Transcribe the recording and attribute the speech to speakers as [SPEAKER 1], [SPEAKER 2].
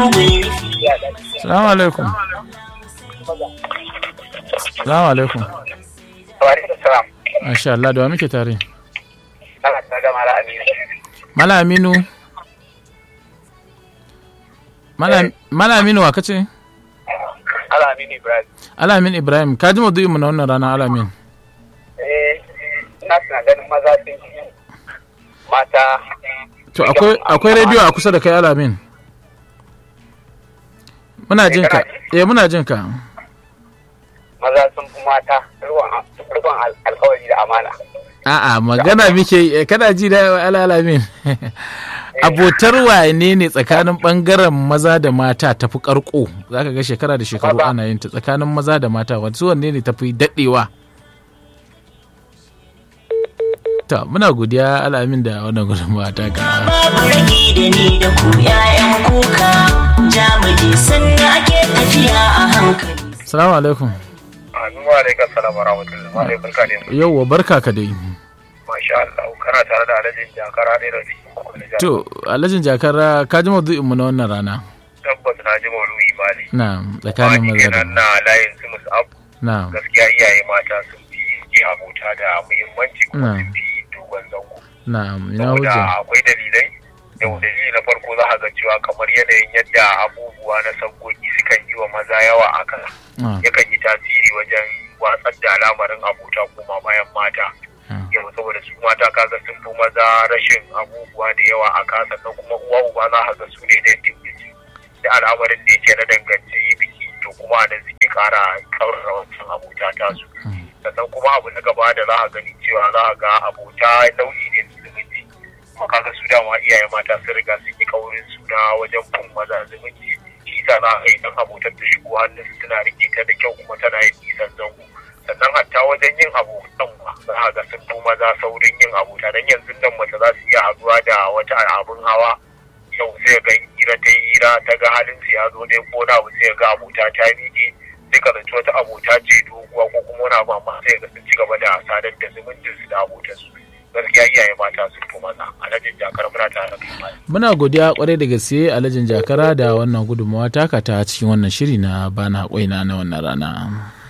[SPEAKER 1] Salamu alaikum. Salamu alaikum. Masha Allah da wa muke tare. Mala Aminu. Mala Mala Aminu wa kace?
[SPEAKER 2] Alamin Ibrahim.
[SPEAKER 1] Alamin Ibrahim, ka ji maudu'in mu na wannan rana Alamin.
[SPEAKER 2] Eh, ina suna ganin maza sun fi mata.
[SPEAKER 1] To akwai akwai rediyo a kusa da kai Alamin. Muna jin ka. Eh muna jin ka.
[SPEAKER 2] Maza sun fi mata rikon alkawari da amana.
[SPEAKER 1] A'a magana muke yi, kana ji da Alamin. Abotar wane ne tsakanin bangaren maza da mata tafi karko zaka ga shekara da shekaru
[SPEAKER 2] Maza.
[SPEAKER 1] ana yin ta tsakanin maza da mata wasu wanne ne tafi dadewa to muna godiya alamin da wannan gudunmawa ta ka
[SPEAKER 3] babu rage da ni da ku yayan kuka jamuje sannan ake tafiya a hankali
[SPEAKER 1] salamu alaikum
[SPEAKER 2] Amin wa alaikum salam wa rahmatullahi wa alaikum barka da
[SPEAKER 1] yauwa barka ka dai
[SPEAKER 2] Masha Allah, kana tare da alajin jakara ne da shi.
[SPEAKER 1] to alhajin jakara ka ji maudu'in mu na wannan rana
[SPEAKER 2] Tabbas na ji mauluyi mali.
[SPEAKER 1] na tsakanin maza da
[SPEAKER 2] kenan na layin su musu abu.
[SPEAKER 1] na
[SPEAKER 2] Gaskiya iyaye mata sun fi ke abota da muhimmanci kuma
[SPEAKER 1] Na.
[SPEAKER 2] sun fi dogon zango.
[SPEAKER 1] na ina
[SPEAKER 2] Saboda
[SPEAKER 1] hujja
[SPEAKER 2] akwai dalilai. Yau dalili na farko za a ga cewa kamar yanayin yadda abubuwa na sabgogi sukan yi wa maza yawa a kan
[SPEAKER 1] Ah,
[SPEAKER 2] yakan yi tasiri wajen watsar da al'amarin abota kuma bayan mata.
[SPEAKER 1] ah,
[SPEAKER 2] yau saboda su mata kaga sun fi maza rashin abubuwa da yawa a ka sannan kuma uwa uba za ka ga su ne da dimbici da al'amarin da yake na danganci biki to kuma nan suke kara kaurara wancan abota ta su
[SPEAKER 1] Mm.
[SPEAKER 2] sannan kuma abu na gaba da za a gani cewa za a ga abota nau'i ne na zumunci kuma kaga su dama iyaye mata sun riga sun yi kaurin suna wajen bin maza zumunci shi sa za a ga idan abotar ta shigo hannun su tana rike ta da kyau kuma tana yin nisan zango sannan hatta wajen yin abotan ma za a ga sun fi maza saurin yin abota dan yanzu nan mace za su iya haduwa da wata abun hawa yau sai ga hira ta yi hira ta ga halin su ya zo dai ko na abu sai ga abota ta miƙe sai ka zanci wata abota ce doguwa ko kuma wani abu amma sai ga sun ci gaba da sadar da zumuncin su da abotan su gaskiya iyaye mata sun fi maza alhajin jakar muna tare da kai
[SPEAKER 1] muna godiya kwarai da gaske alhajin jakara da wannan gudunmawa taka ta cikin wannan shiri na bana kwaina na wannan rana